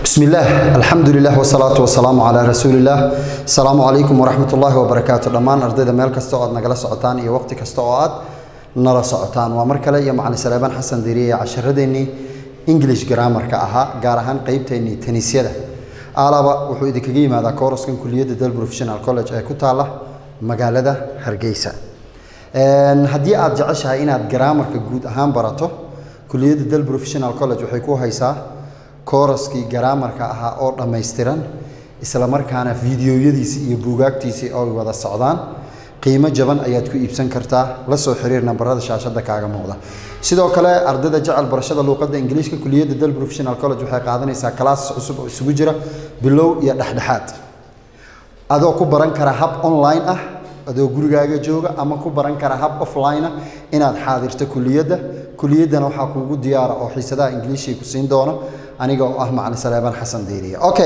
بسم الله الحمد لله والصلاة والسلام على رسول الله السلام عليكم ورحمة الله وبركاته دمان أرديدا ميل كستو أد نقلا سعطان إيا وقت كستو أد نلا سعطان ومركلا إيا معنا سليبان حسن ديرية عشر ديني إنجليش جرامر كأها قارهان قيبتيني تنسيدا آلابا وحو إذا كجي ماذا كورس كن كلية دل بروفيشنال كولج أي كتالة مقالة هرقيسة haddii aad jeceshahay inaad garaamarka guud ahaan barato kuliyadda del professional college waxay ku haysaa kooraskii garaamarka ahaa oo dhammaystiran isla markaana fiidiyoyadiisi iyo buugaagtiisii oo wada socdaan qiimo jaban ayaad ku iibsan kartaa la soo xiriir nambarada shaashada kaaga muuqda sidoo kale ardayda jecel barashada luuqadda ingiliishka kuliyadda del professional college waxay qaadanaysaa kalaas cusub oo isugu jira bilow iyo dhexdhexaad adoo ku baran kara hab online ah adoo gurigaaga jooga ama ku baran kara hab offline ah inaad xaadirto kuliyadda kuliyaddana waxaa kuugu diyaara oo xiisadaha ingiliishii ku siin doono aniga oo ah macalin saleebaan xasan diiriye okay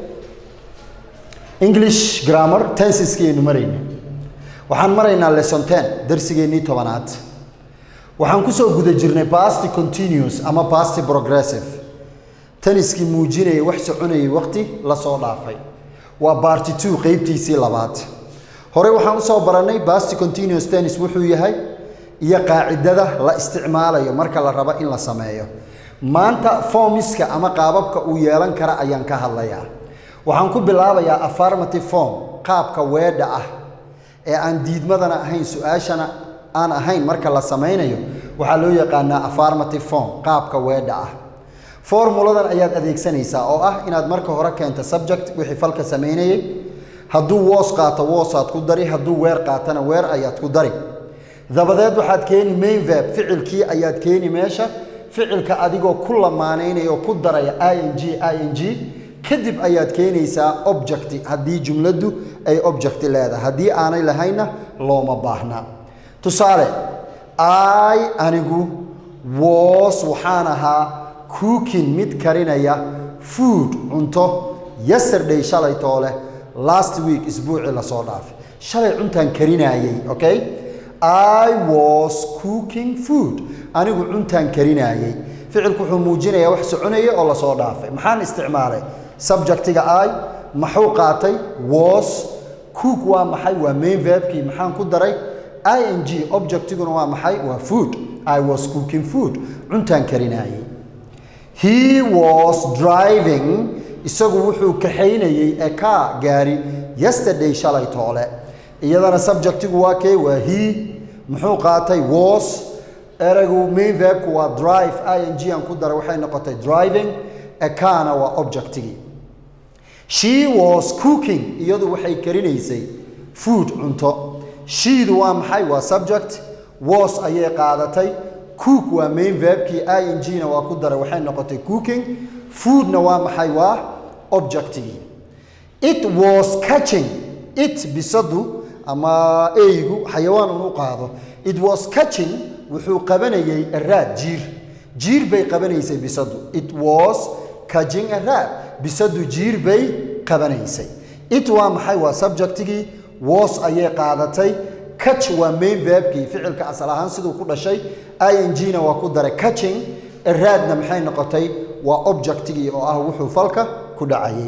english grammar tensiskaynu marayna waxaan maraynaa lesson ten darsigeennii tobanaad waxaan kusoo guda jirnay past continuous ama past progressive taniskii muujinaya wax soconayay waqti lasoo dhaafay waa barty two qeybtiisii labaad hore waxaan usoo barannay basti continuous tennis wuxuu yahay iyo qaacidada la isticmaalayo marka la rabo in la sameeyo maanta formiska ama qaababka uu yeelan kara ayaan ka hadlayaa waxaan ku bilaabayaa affirmative form qaabka weedha ah ee aan diidmadana ahayn su-aashana aan ahayn marka la samaynayo waxaa loo yaqaanaa affirmative form qaabka weedha ah formuladan ayaad adeegsanaysaa oo ah inaad marka hore keento subject wixii falka samaynayay hadduu woos qaato woosaad ku dari hadduu weer qaatana weer ayaad ku dari dabadeed waxaad keeni main verb ficilkii ayaad keeni meesha ficilka adigoo ku lamaanaynaya oo ku daraya i n g i n g kadib ayaad keenaysaa objecti haddii jumladdu ay objecti leedahay haddii aanay lahaynna looma baahna tusaale i anigu woos waxaan ahaa cookin mid karinaya food cunto yesterday shalay toole last week isbuucii lasoo dhaafay shalay cuntaan karinaayey okay i was cooking food anigu cuntaan karinaayey ficilku wuxuu muujinayaa wax soconaya oo lasoo dhaafay maxaan isticmaalay subjectiga i maxuu qaatay was cook waa maxay waa main verbkii maxaan ku daray i n g objectiguna waa maxay waa food i was cooking food cuntaan karinaayey he was driving isagu wuxuu kaxaynayey ee kaa gaari yesterday shalay toole iyadana subjectigu waa kee waa he muxuu qaatay was eraygu main verbku waa drive i n g aan ku daray waxay noqotay driving ee kaana waa objectigii she was cooking iyadu waxay karinaysay food cunto sheedu waa maxay waa subject was ayay qaadatay cook waa main verbkii i n g na waa ku daray waxay noqotay cooking foodna waa maxay waa objectigii it was catching it bisadu ama eygu xayawaan unu qaado it was catching wuxuu qabanayay araad jiir jiir bay qabanaysay bisadu it was catching araad bisadu jiir bay qabanaysay it waa maxay waa subjectigii was ayay qaadatay catch waa main verbkii ficilka asal ahaan siduu ku dhashay i n g na waa ku daray catching araadna maxay noqotay waa objectigii oo ah wuxuu falka ku dhacayay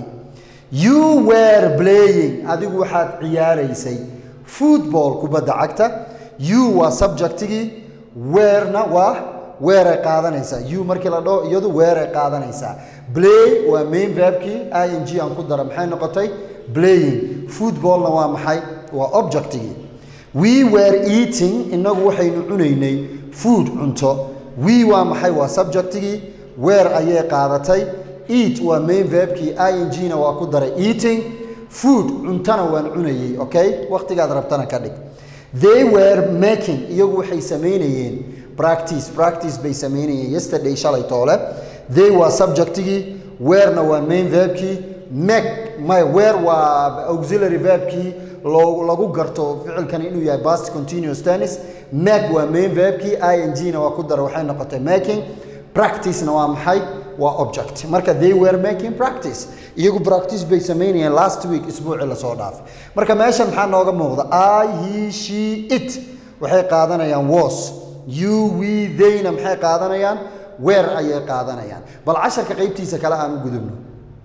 you were playing adigu waxaad ciyaaraysay football kubadda cagta you waa subjectigii weerna waa weeray qaadanaysaa you markii la dhaho iyadu weeray qaadanaysaa play waa main verbkii i n g aan ku dara maxay noqotay playing footballna waa maxay waa objectigii we were eating inagu waxaynu cunaynay food cunto we waa maxay waa subjectigii weer ayay qaadatay eat waa main verbkii i n g na waa ku daray eating food cuntana waan cunayey okay waqtigaad rabtana ka dhig they were making iyagu waxay samaynayeen practice practice bay samaynayeen yesterday shalay toole they waa subjectigii weerna waa main verbkii make my weer waa auxiliary verbkii lagu garto ficilkani inuu yahay past continuous tennis make waa main verbkii i n g na waa ku daray waxay noqotay making practicena waa maxay waa object marka they were making practice iyagu practice bay samaynayeen last week isbuucii lasoo dhaafay marka meeshan maxaa nooga muuqda i he she it waxay qaadanayaan was you we theyna maxay qaadanayaan weer ayay qaadanayaan bal casharka qaybtiisa kale aan u gudubno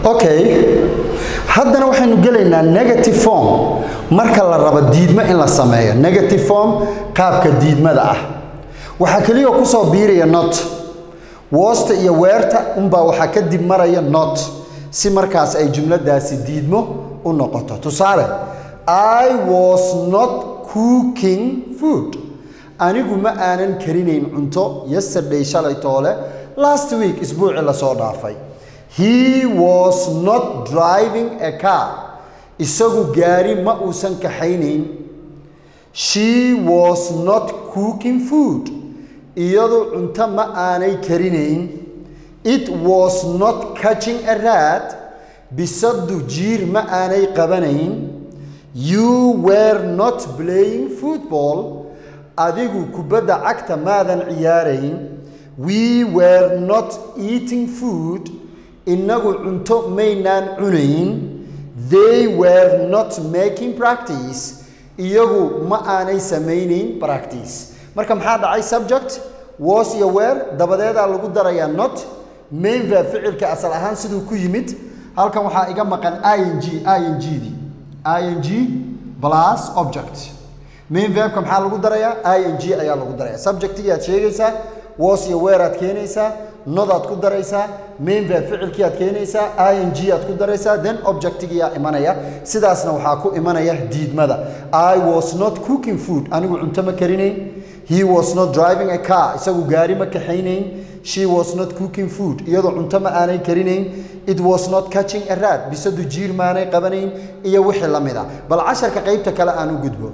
okay haddana waxaynu gelaynaa negative form marka la rabo diidmo in la sameeyo negative form qaabka diidmada ah waxaa keliya kusoo biiraya not woosta iyo weerta unbaa waxaa kadib maraya not si markaas ay jumladaasi diidmo u noqoto tusaale i was not cooking food anigu ma aanan karinayn cunto yesterday shalay toole last week isbuuci lasoo dhaafay he was not driving a car isagu gaari ma uusan kaxaynayn she was not cooking food iyadu cunto ma aanay karinayn it was not catching a rat bisadu jiir ma aanay qabanayn you were not playing football adigu kubadda cagta maadan ciyaarayn we were not eating food innagu cunto maynaan cunayn they were not making practice iyagu ma aanay samaynayn practice marka maxaa dhacay subject was iyo were dabadeedaa lagu darayaa not main verb ficilka asal ahaan siduu ku yimid halkan waxaa iga maqan ing ing-dii ing plus object main verbka maxaa lagu darayaa ing ayaa lagu daraya subjectigii aad sheegaysaa was iyo were aad keenaysaa nodaad ku daraysaa main verb ficilkii aad keenaysaa ing aad ku daraysaa then objectigiyaa imanaya sidaasna waxaa ku imanaya diidmada i was not cooking food anigu cunto ma karinayn he was not driving a car isagu gaari ma kaxaynayn she was not cooking food iyadoo cunto ma aanay karinayn it was not catching a rat bisadu jiir maanay qabanayn iyo wixii la mid a bal casharka qaybta kale aan u gudbo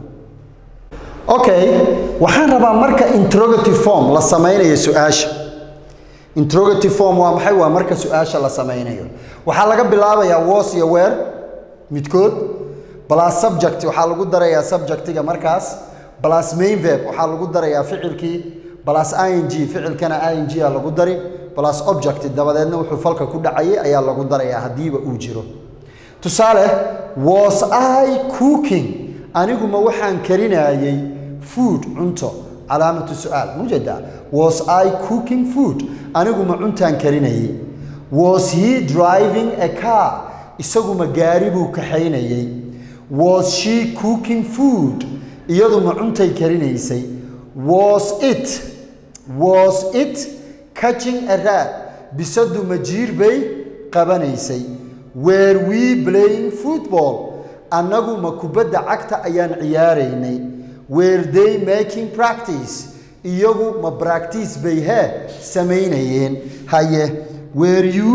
okay waxaan rabaa marka interrogative form la samaynayo su-aasha interrogative form waa maxay waa marka su-aasha la samaynayo waxaa laga bilaabayaa was iyo were midkood plus subject waxaa lagu darayaa subjectiga markaas plus main verb waxaa lagu darayaa ficilkii plus ing ficilkana ing a lagu dari plus object dabadeedna wuxuu falka ku dhacayay ayaa lagu darayaa haddiiba uu jiro tusaale was i cooking aniguma waxaan karinayay food cunto calaamatu su-aal mujeda was i cooking food aniguma cuntaan karinayay was he driving a car isaguma gaari buu kaxaynayay was she cooking food iyaduma cuntay karinaysay was it was it catching a rat bisadu majiir bay qabanaysay were we playing football annagu ma kubadda cagta ayaan ciyaaraynay were they making practice iyagu ma practice bay hee samaynayeen haye were you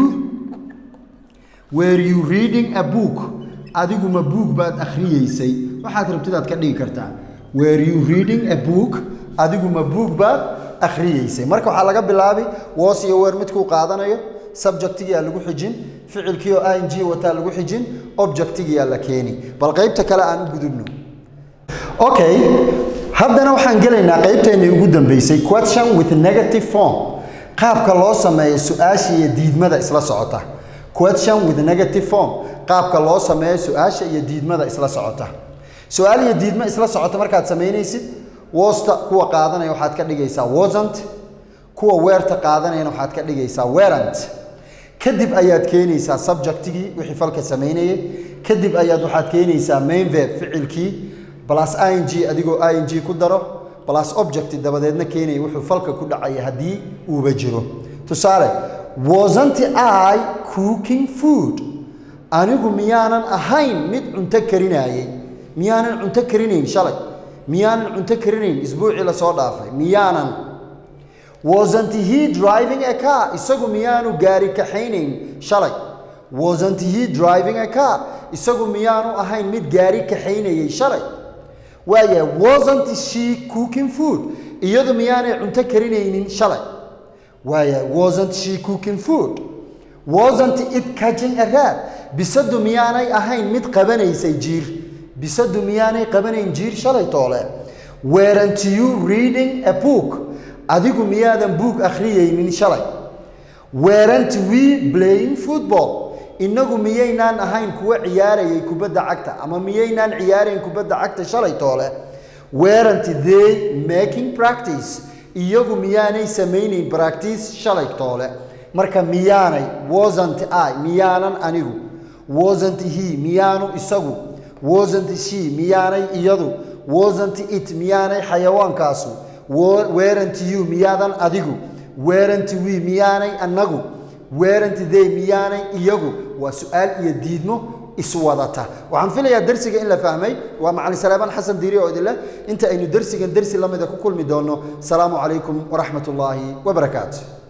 were you reading a book adigu ma buug baad akhriyeysay waxaad rabtidaad ka dhigi kartaa were you reading a book adigu ma buug baad akhriyeysay marka waxaa laga bilaabi was iyo weer midkuu qaadanayo subjectigiyaa lagu xijin ficilkii oo ing wataa lagu xijin objectigiyaa la keeni bal qaybta kale aan u gudubno okay haddana waxaan gelaynaa qaybteennii ugu dambeysay question with negative form qaabka loo sameeyo su-aasha iyo diidmada isla socota question with negative form qaabka loo sameeyo su-aasha iyo diidmada isla socota su-aal iyo diidmo isla socota markaad samaynaysid wosta kuwa qaadanaya waxaad ka dhigaysaa wasn't kuwa weerta qaadanayana waxaad ka dhigaysaa werant kadib ayaad keenaysaa subjectigii wixii falka samaynayay kadib ayaad waxaad keenaysaa main verb ficilkii plus ing adigoo ing ku daro plus object dabadeedna keenaya wuxuu falka ku dhacaya haddii uuba jiro tusaale wasn't i cooking food anigu miyaanan ahayn mid cunto karinaayay miyaanan cunto karinayn shalay miyaanan cunto karinayn isbuucii lasoo dhaafay miyaanan wasn't he driving a car isagu miyaanu gaari kaxaynayn shalay wasn't he driving a car isagu miyaanu ahayn mid gaari kaxaynayay shalay waaya wasn't she cooking food iyadu miyaanay cunto karinaynin shalay waaya wasn't she cooking food wasn't it catching a rat bisadu miyaanay ahayn mid qabanaysay jiir bisadu miyaanay qabanayn jiir shalay toole weren't you reading a book adigu miyaadan buug akhriyaynin shalay weren't we playing football innagu miyaynaan ahayn kuwa ciyaarayay kubadda cagta ama miyaynaan ciyaarayn kubadda cagta shalay toole weren't they making practice iyagu miyaanay samaynayn practice shalay toole marka miyaanay wasn't i miyaanan anigu wasn't he miyaanu isagu wasn't she miyaanay iyadu wasn't it miyaanay xayawaankaasu weren't you miyaadan adigu weren't we miyaanay annagu weren't they miyaanay iyagu waa su-aal iyo diidmo iswadata waxaan filayaa dersiga in la fahmay waa macalin salaabaan xasan diiri oo idinleh inta aynu dersigan dersi lamida ku kulmi doono asalaamu calaykum waraxmat ullaahi wabarakaatu